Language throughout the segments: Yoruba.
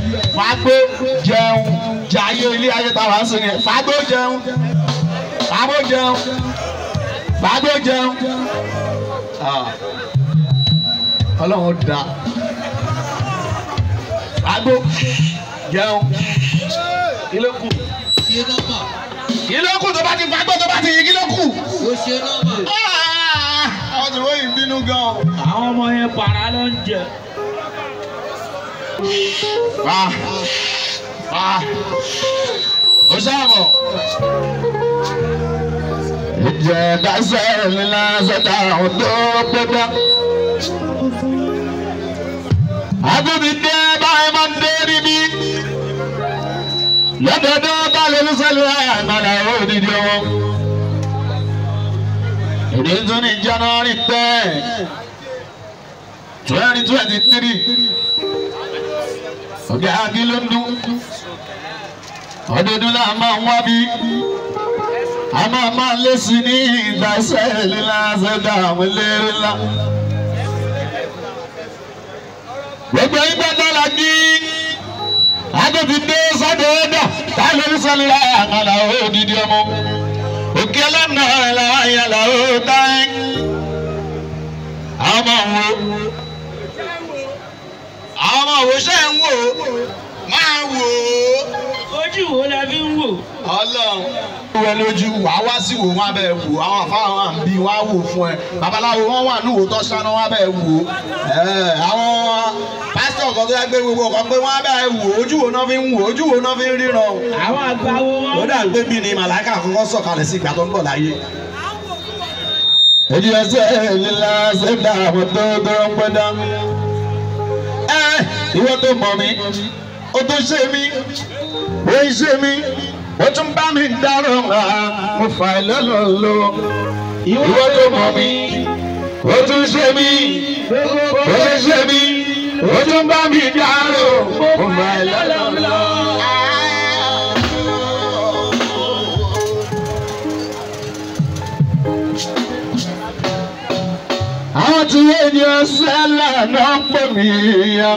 fagbó jẹun jayé ilé ayé tá a wá ń sìn yẹn fagbó jẹun fagbó jẹun fagbó jẹun Ah. ọlọ́run da fagbó jẹun kí ló kù ṣe nọ́mà kí ló kù tó bá ti fagbó tó bá ti yí kí ló kù. ó ṣe nọ́mà. Ah, àwọn tí wọ́n yìí ń bínú gan-an. àwọn ọmọ yẹn para ló ń jẹ. Ah, ah, ó sáàmù. Ìjẹ̀dá sẹ́ẹ̀lì lásán dáhùn tó gbẹdá. Agbóbi dé báyìí máa ń dé níbí. Lọ́dọọdọ́ bá lè ní sẹ́lẹ̀ àgbàlá òdìdí wọn. Èdè tún ní January ten twenty twenty three ọ̀gá akílódún ọdọọdún náà máa ń wá bí a máa máa lé sí ní ìgbàsẹ̀ lílá sẹ́dá àwọn eléré ńlá. gbogbo ìgbà dára kí agbègbè dé sọ́dọ̀ ọ̀dọ̀ táwọn oníṣẹ́lẹ̀ àkàlà òdìdí ọmọ òkè ọlọ́nà làwọn àyàlà ó táyé àwọn ọmọ wo àwọn ọmọ òwòṣẹ́ ń wò ó máa wò ó. ojú wo la fi ń wò. ọlọ́run. wẹ lójú wà á wá sí wò wọn abẹ wò àwọn àfáà wọn àbí wọn á wò fún ẹ babaláwo wọn wà ní òótọ́ sáná wọn abẹ wò ẹ àwọn pásítọ̀ kan tó yẹ gbé gbogbo kan pé wọn abẹ wò ojú wo náà fi ń wò ojú wo náà fi ń ríran. àwọn àgbà wo ó wọn. dà gbé bí ni màláìka kọ́kọ́ sọ̀kalẹ̀ sí ìgbà tó ń bọ̀ láyé. èyí ẹsẹ̀ lílá ṣẹ̀dá àwọn tó tó ń pẹ́ dá. ẹ ìwọ tó mọ̀ mí ó tó ṣe mí ó ń ṣe mí ó tún bá mi dárò ńlá mo fà ẹ́ lọ́lọ́ lọ. ìwọ tó mọ̀ mí ó tún ṣe mí ó tún ṣe mí ó tún bá mi dárò mo fà ẹ́ lọ́lọ́ lọ. àwọn tí ènìyàn sẹ́lẹ̀ náà ń pè mí ya.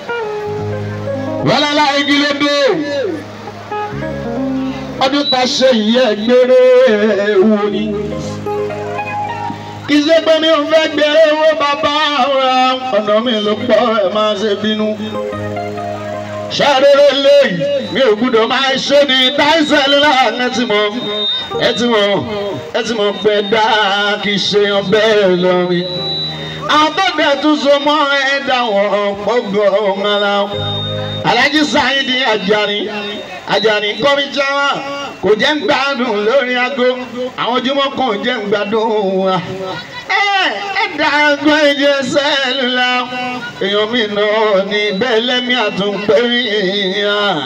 wọ́n láyé kí ló dé. ọdún tá a ṣe yìí ẹgbẹ́rẹ́ wo ni. kì í ṣe pé mi ò fẹ́ gbèrè owó bàbá wa ọ̀nà mi ló pọ̀ ẹ̀ máa ṣe bínú. ṣàrẹ́rẹ́ lẹ́yìn mi ò gbúdọ̀ máa ṣe ní táìsẹ̀lì láàrin ẹ ti mọ̀ ẹ ti mọ̀ ẹ ti mọ̀ pé dáa kì í ṣe ọbẹ̀ lọ́rin àwọn tó bẹ̀ tún so mọ́ ẹ̀dá wọn ọ̀pọ̀gbọ̀ ọ̀mọ́ra Alhaji Saidi Ajani Ajani kọ́míjáwá kò jẹ́ ń gbádùn lórí aago àwọn ojúmọ́ kan ò jẹ́ ń gbádùn wa. ẹ̀dá ẹgbẹ́ ìjẹ́ sẹ́lúlá èèyàn mi náà ní bẹ́ẹ̀ lẹ́mí àtúnpẹ́ yìnyín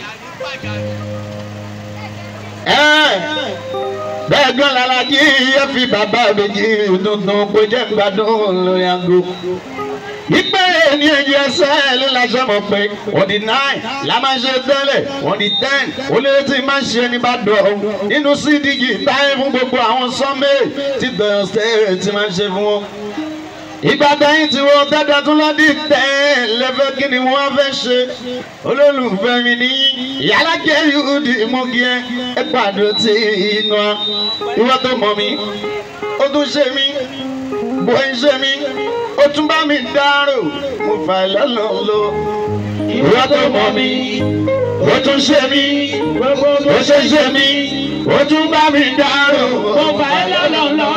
bẹ́ẹ̀ gan lalaji yẹ fi bàbá méjì tuntun kó jẹ́ gbádùn lórí aago. Ìpè ní ẹ̀jẹ̀ ẹsẹ̀ ló la ṣe mọ̀ pé on the nine la máa ṣe tẹ́lẹ̀ on the ten olóyè tí máa ń ṣe ní Ìbàdàn nínú CDG táyé fún gbogbo àwọn sọ́mẹ̀ tí bẹ̀rẹ̀ sẹ́ẹ̀ tí máa ń ṣe fún wọn. Ìgbà tẹ́yìn tí wọ́n tẹ́tẹ́ tún lọ́dí tẹ́ lẹ́fẹ́ kí ni wọ́n fẹ́ ṣe olólùfẹ́ mi ní ìyálàjẹ́ yúdì mọ́gí ẹ ẹ pàdé tí inú wa ìwọ́n tó mọ̀ mí ó tún ṣe mí bó ń ṣe mí ó tún bá mi dárò mo fà lọ́lọ́lọ́ ìwọ́n tó mọ̀ mí ó tún ṣe mí ó ṣe ṣe mí ó tún bá mi dárò mo fà lọ́lọ́lọ́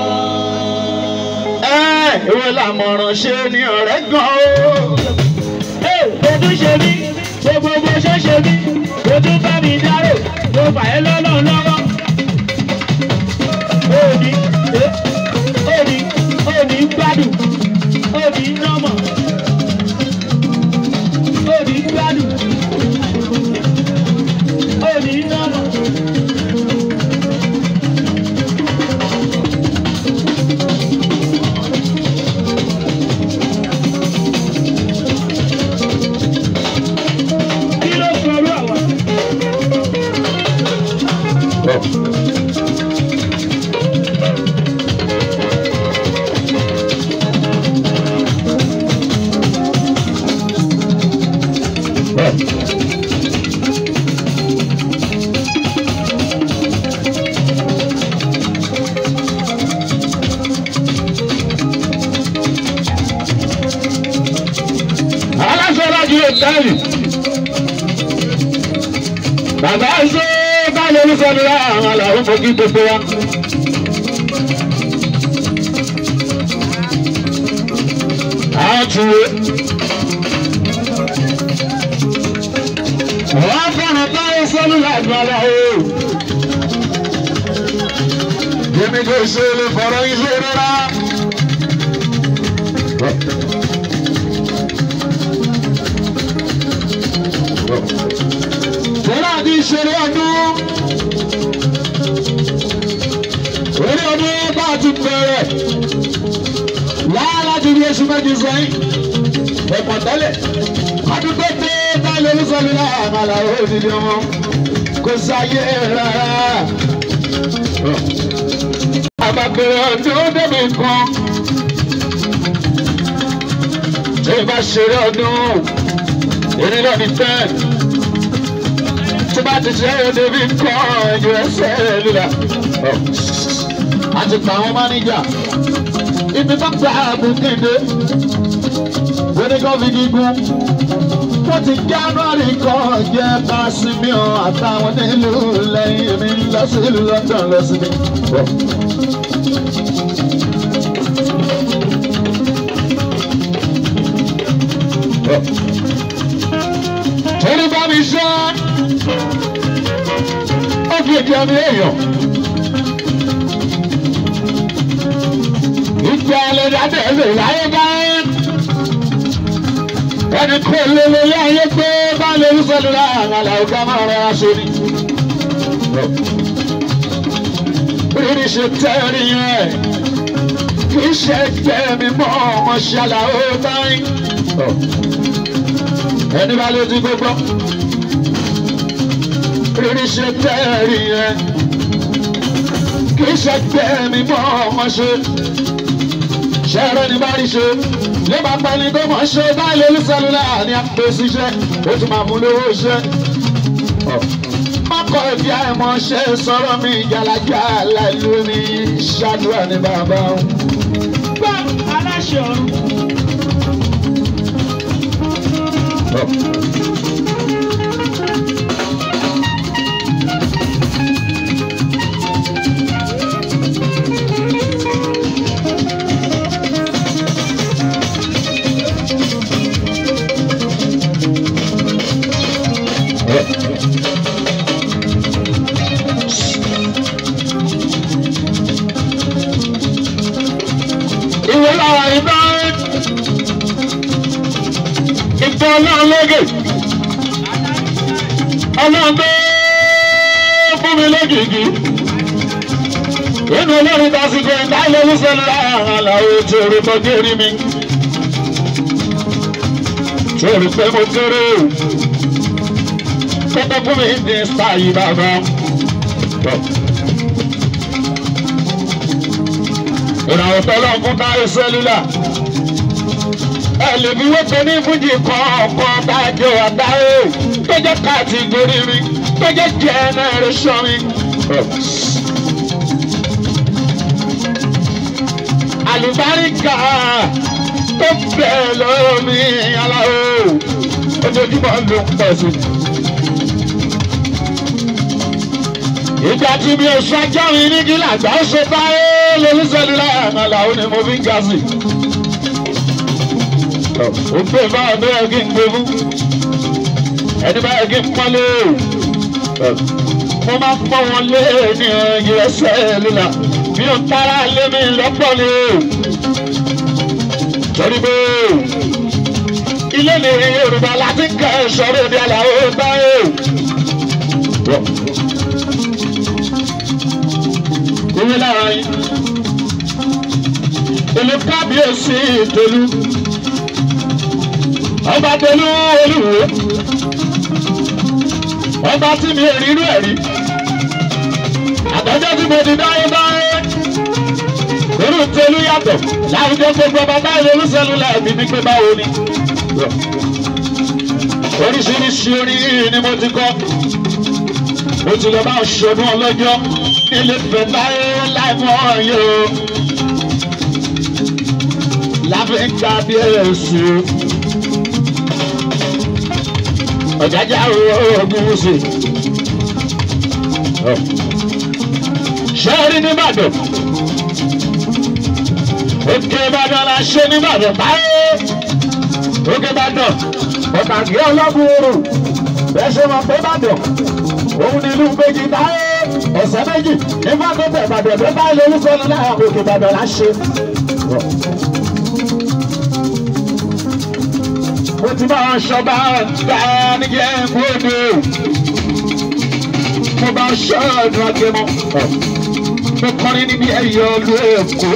ìwé làmọ̀ràn ṣe ni ọ̀rẹ́ gan o. ó tún ṣe mí gbogbo bó ṣe ṣe mí ó tún bá mi dárò mo fà ẹ́ lọ́nà lọ́wọ́. òní òní òní gbádùn òní nọ́mọ̀ òní gbádùn òní nọ́mọ̀. kí ló sọ̀rọ̀ àwọn. aláṣẹ lájú òtẹ́ẹ̀lì bàbá ṣe báyìí olùsọ̀rọ̀ àwọn àlàó mojú gbogbo wa. àtúwé wọ́n fẹ́ràn báyìí sọ́nù láti àlàó. Yẹ́mi kò ṣe lè fọ̀rọ̀ yín ṣe rárá. Tọ́lá àti ìṣeré ọdún. Orí ọdún bá a ti bẹ̀rẹ̀. Láà láti rí oṣù méjì sẹ́yìn. Ẹ̀pọ̀ tẹ́lẹ̀. Àdúgbò pé báyìí olùsọ̀lù náà àmàlà òdìdí ọmọ. Kò sáyé rárá. Àbàbẹ̀rẹ̀ ọdún débi kan. Tí ìbá ṣeré ọdún, èmi náà ní ten tí bá ti ṣe é débi kọ́ ẹ̀jọ̀ ẹsẹ̀ líla. a ti pa àwọn máníjà ibi tó gba àbùkéde wẹ́nìkan fi gígùn wọ́n ti january kan jẹ́ pàṣípìọ̀ àtàwọn nílùú lẹ́yìn mi lọ sí ìlú london lọ sí mi. torí bá mi ṣe ó fi èdè àmì èèyàn. ìjà ẹlẹ́dàá lè láyé báyìí. ẹni kò lélẹ̀ láyé pé bá lè rí sọ́dún láàrin àlàó ká máa rẹ aṣọ ni. rírí ṣe tẹ́rì yẹn kì í ṣe ẹgbẹ́ mi mọ́ ọmọ ṣàlàó báyìí. ẹni bá lè ti gbogbo rírí ṣe tẹ́rì yẹn kì í ṣe ẹgbẹ́ mi mọ́ ọmọ ṣe ṣẹ́rẹ́ ní bá rí ṣe ló máa pa ẹni tó mọ̀ ṣe báyìí olùsọ̀lùlà ní àpèsè iṣẹ́ ó tún máa mú lówó iṣẹ́. ọkọ̀ ìdí àìmọ̀ ṣe sọ̀rọ̀ mi ìjàlájà láìlú ní ṣáàdúrà ní bàbá òun. Gbọ́ aláṣẹ ọ̀run. ìwé lára ìbá ìbọn náà lóge ọlọ́gbẹ́ fún mi lógìgì inú olórin tásìkò ẹ̀dá ìlú sẹ́nu láàrin àlàó tí orí tó kéré mi tí orí pé mo kéré kókó fún mi ní sáyé bàbá ìràwọ̀ tọ́lọ́ fún táyé sẹ́lúlà ẹ lè fi wọ́pẹ́ ní fújì kọ̀ọ̀kan tájọ àdáyé tó jẹ́ kàtìgórí mi tó jẹ́ jẹ́nẹ́rẹ́sọ̀n mi. àlùbáríkà tó bẹ̀ lọ́wọ́ mi aláwo ojoojúmọ́ ló ń pọ̀ sí. ìgbà tí mi ò ṣáájú mi ní kí làgbà ó ṣe báyé lolúṣẹ́lú láàrin àlàó ni mo fi ń ga sí. ó gbé báwọn bẹ́ẹ̀ kí n gbé fún ẹni báyìí kí n pọ́nlé mo máa ń pọ́n wọn lé ní ẹ̀yìn ẹsẹ̀ líla mi ò tara lé mi lọ́pọ̀ ni torí pé ilé ní Yorùbá láti kẹ́ ẹ̀ sọ̀rọ̀ ní àlàó báyé ìwé lára yín ìlú kábíyèsí ìtòlú ọba tolú olúwo ọba tí mi ò rírú ẹ̀ rí àtọ́jọ́ tí mo ti dáyé dáyé irú tolú yàtọ̀ láwùjọ gbogbo ọba báyìí olùsẹ́nu lẹ́ẹ̀mí ní pé báwo ni. oríṣiríṣi orin ni mo ti kọ́ mo ti lọ bá ṣọdún ọlọ́jọ́ nílé fẹ́ láyé láìmọ́ yìí o láfẹ́ ń gba bí ẹ̀sùn ọ̀jájá ogun sí ṣé rí nìbàdàn òkè ìbàdàn la ṣe nìbàdàn báyé òkè ìbàdàn ọ̀tàgé ọlọ́gbọ̀ọ́rọ̀ bẹ́ẹ̀ ṣe máa pé ìbàdàn òun ni ìlú méjì táyé ẹ̀sẹ̀ méjì nígbà tó tẹ̀ ìbàdàn tó bá ilé orúkọ ní náà òkè ìbàdàn la ṣe. mo ti bá wọn ṣọba ọ̀tá níjẹ́ gbòdò mo bá ṣọ́ ọ̀dùn agbẹ́mọ́ mo kọrin níbi ẹ̀yọ́ ọlú èkó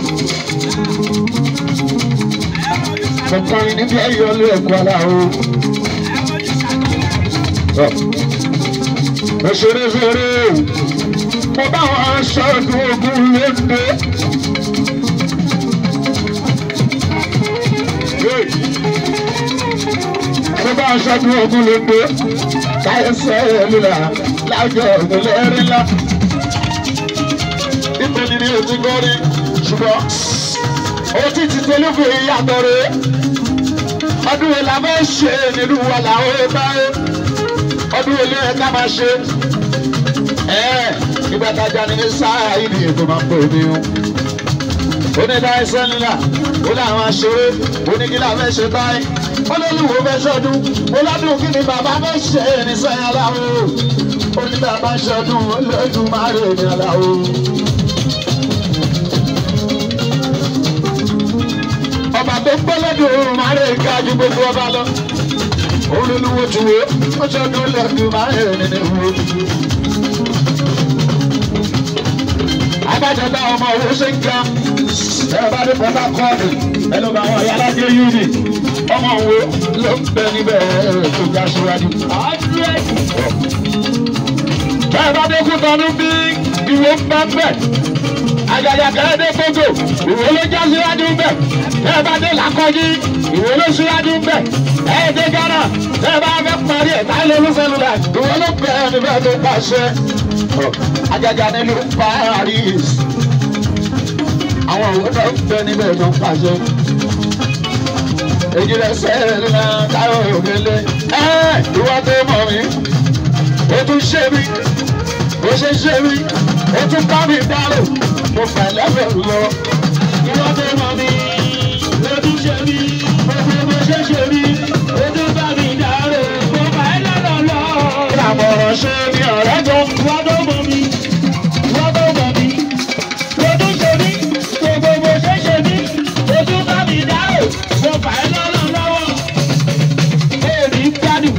mo kọrin níbi ẹ̀yọ́ ọlú èkó aláwo mo ṣeré ṣeré mo bá wọn ṣọ́ ọdún ogun lóde. mo bá wọn ṣọ́ ọdún ogun lóde káyọ̀sẹ̀ lula láwùjọ ìmọ̀lẹ́rì ńlá. nítorí ní ojú gọ́rí ṣùgbọ́n otí ti tolúfù ìyàtọ̀ rẹ̀ ọdún wo la fẹ́ ṣe nínú wa làwọn ẹ bá yẹ ọdún wo ló yẹ ká máa ṣe. ẹ ìgbà tajà ní sáà yìí ni ètò máa ń pè mí o. onídàáṣẹ́ ńlá ó láwọn aṣeré oníkílà fẹ́ ṣe báyìí olólùwò fẹ́ ṣọdún oládùn kí ni bàbá fẹ́ ṣe ní sẹ́yìn aláwo oníbàbá ṣọdún olódùn máa rè ní aláwo. ọba tó gbọ́lọ́dún máa rè ká ju gbogbo ọba lọ olólùwò tù wó ó ṣọdún olódùn máa rè nínú wo. abájọba ọmọ owó ṣe ń ga ẹ bá dé port harcourt ẹ ló bá wọn ayálájẹ yúni ọmọ wo ló ń bẹ níbẹ̀ tó já síwájú. bẹ́ẹ̀ bá dé kú tọ́nu bí ìwé ń bá bẹ̀ àjàjà kẹ́hẹ́dẹ́ gbogbo ìwé ló já síwájú bẹ̀ bẹ́ẹ̀ bá dé làkọ́jí ìwé ló síwájú bẹ̀ ẹ̀ẹ́dẹ́ gánà bẹ́ẹ̀ bá fẹ́ parí ẹ̀ táyé lórí sẹ́lúlà ìwé ló bẹ̀ níbẹ̀ tó pàṣẹ. àjàjà nílùú Paris àwọn òwe náà ń bẹ níbẹ̀ tó ń pàṣẹ èyí rẹ sẹ́yìn náà táwọn òkèlè ẹ́ ìwọ tó mọ̀ mí ó tún ṣe mí ó ṣe ṣe mí ó tún bá mi dárò mo fà lẹ́fẹ̀ẹ́ lọ. ìwọ tó mọ̀ mí ló tún ṣe mí gbogbo bó ṣe ṣe mí ó tún bá mi dárò mo fà ẹ́ lọ́dọ̀ lọ. ìlàmọ̀ràn ṣe ni ọ̀rẹ́ tó ń ìwọ tó mọ̀ mí ìwọ tó mọ̀ mí ló tún ṣe mí gbogbo bó ṣe ṣe mí ó tún bá mi dárò mo fà ẹ́ lọ́dọ̀ lọ́wọ́. èmi gbádùn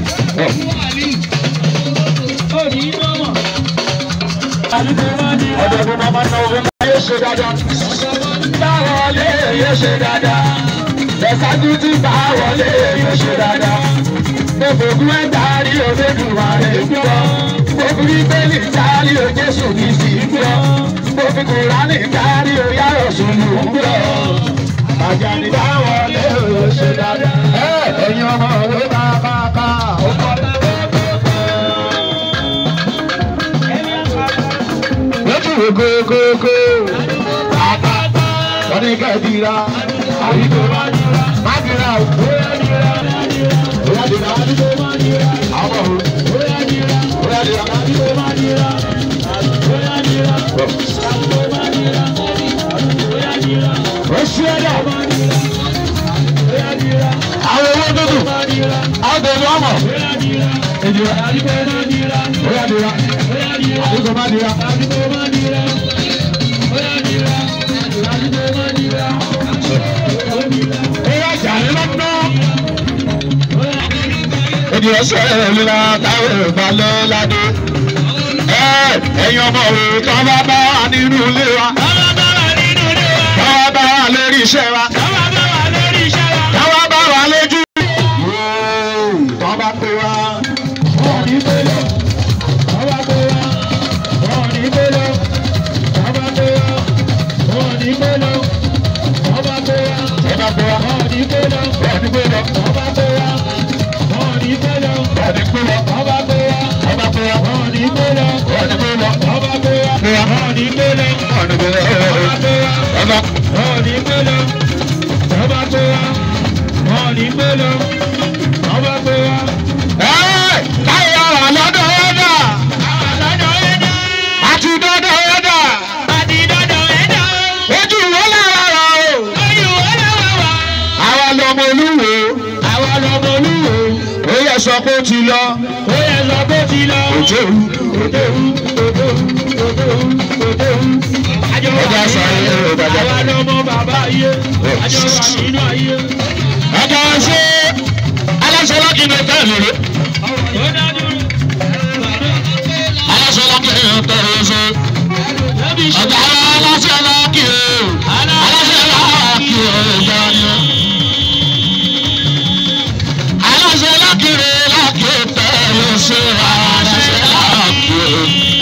òní mọ̀mọ́. àdúgbò máa ní ọ̀dọ̀ tó máa máa ná owó náà yóò ṣe dáadáa. bá wọlé yóò ṣe dáadáa. ẹ̀sájú tí bá wọlé yóò ṣe dáadáa. mo fògùn ẹ̀ dárí òdòdùwà rẹ̀ gbọ́. mo fi bíbélì dárí o Jésù kì í sì gbọ́. mo fi kùránì dárí o yàrá sùnmù gbọ́. àjàní bá wọlé yóò ṣe dáadáa. ẹ ẹ̀yin ọmọ òwe bá bá bá ó kọ́ lójú kókókó. wọ́n ní ká dira àyíkó má dira o. bóyá dira àwọn ọmọ bóyá dira. ó ṣí ẹ̀dá. àwọn owó dúdú àwọn tẹ̀lé ọmọ. èjìlá bóyá dira àyíkó má dira. Ìyá jàre lọ́dún. Èdè ọ̀sẹ̀ ìlera táwọn ìgbà lọ ládé. Ẹ ẹ̀yin ọmọ òwe tó bá bá wà nínú ilé wa. Tó bá bá wà lórí iṣẹ́ wa. Tó bá bá wà lójú. Tó bá pè wá. Wọ́n ní bẹ́lẹ̀. Tó bá pè wá. Wọ́n ní bẹ́lẹ̀. Tó bá pè wá. Wọ́n ní bẹ́lẹ̀. Tó bá pè wá. Tó bá pè wá. Wọ́n ní bẹ́lẹ̀. Wọ́n ní bẹ́lẹ̀. Tó bá pè wá. Wọ́n ní bẹ́lẹ̀. Tó ní kú lọ. ọba gbé wa. ọba pé wa. wọn ò ní gbé lọ. wọn ní kú lọ. ọba gbé wa. Gbé wa. wọn ò ní gbé lọ. wọn ní kú lọ. ọba gbé wa. ọba. wọn ò ní gbé lọ. ọba gbé wa. wọn ò ní gbé lọ. ọba gbé wa. ẹ́ẹ̀ táyà wà lọ́dọ̀ ẹ̀dá. àlọ́dọ̀ ẹ̀dá. àti dọ́dọ̀ ẹ̀dá. àti dọ́dọ̀ ẹ̀dá. ojú wo lára rà o. lóyún ọlọ́wọ́ wa. àwa lọmọ olúwo. àwa lọmọ olúwo. ó yẹ sọ pé ó ti lọ. ó yẹ lọ bó ti lọ. òjòrú. òdòwú òdòwú òdòwú òdòwú. àjọ wà Ọjà sáré nínú ẹ̀rọ bàjẹ́. àwa lọmọ bàbá ayé. àjọ wà nínú ayé. ọjọ́ ṣe aláṣẹ lọ́kì ní ọ̀tá ìlú rẹ̀. ó dájú. aláṣẹ lọ́kì ní ọ̀tá ìlú rẹ̀. lẹ́bi ṣe. ọ̀gá aláṣẹ lọ́kì o. aláṣẹ lọ́kì o. ìjọ ni o. aláṣẹ lọ́kì rẹ̀ lọ́kì tẹ̀lé ṣe aláṣẹ lọ́kì o.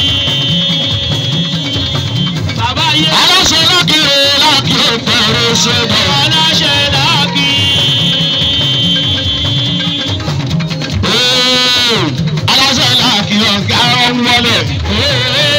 bàbá ayé. aláṣẹ lọ́kì rẹ̀ lọ́kì tẹ̀lé ṣe bọ̀. aláṣẹ láàkì. aláṣẹ lọ́kì ọ̀gá ọ̀hún wọlé.